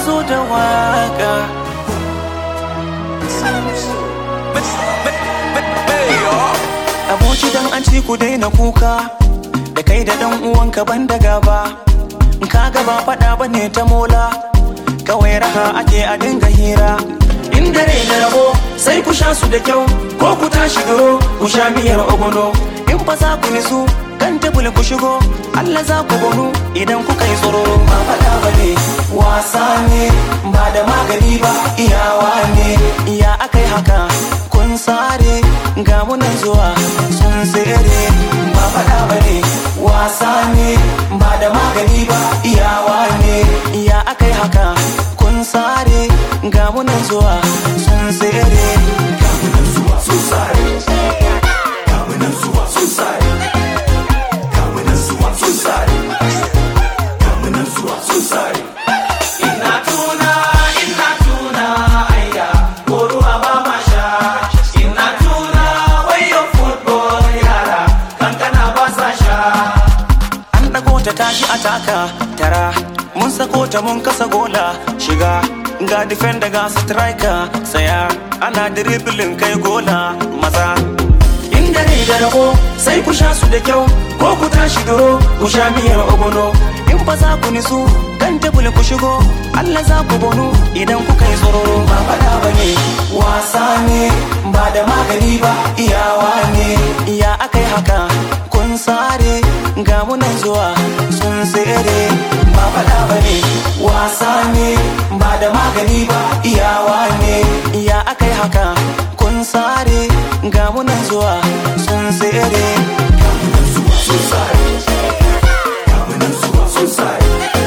zo da waka aboki dan an ci ku daina kuka da kai da dan uwanka ban da gaba ka gaba faɗa bane ta mola kawai raha ake a dinga hira in dare na rabo sai ku sha su da kyau ko ku tashi duro ku sha miyar ogono in fa za ku nisu kan tebul ku shigo Allah za ku gonu idan kuka yi tsoro ba faɗa ba ne wasa ne ba da magani ba iyawa ne iya akai haka kun sare ga munan zuwa sun tsere ba faɗa ba ne wasa ne ba da magani ba iyawa ne iya akai haka kun sare ga munan zuwa sun tsere ga munan zuwa sun sare ga munan zuwa sun sare ga munan zuwa sun sare ga munan zuwa sun sare ina tuna ina tuna ayya ko ruwa ba ma sha ina tuna wayo football yara kankana ba sa sha an dago ta tashi a taka tara mun sako ta mun kasa gola shiga ga defender ga striker saya ana dribbling kai gola maza in dare da rabo sai ku sha su da kyau ko ku tashi duro ku sha miyar ogono in ba za ku nisu kan tebul ku shigo Allah za ku bonu idan kuka yi tsoro ba faɗa ba ne wasa ne ba da magani ba iyawa ne iya akai haka kun sare ga munan zuwa sun tsere ba faɗa ba ne wasa ne ba da magani ba iyawa ne iya akai haka kun sare ga munan zuwa sun tsere ga munan zuwa sun sare ga munan zuwa sun sare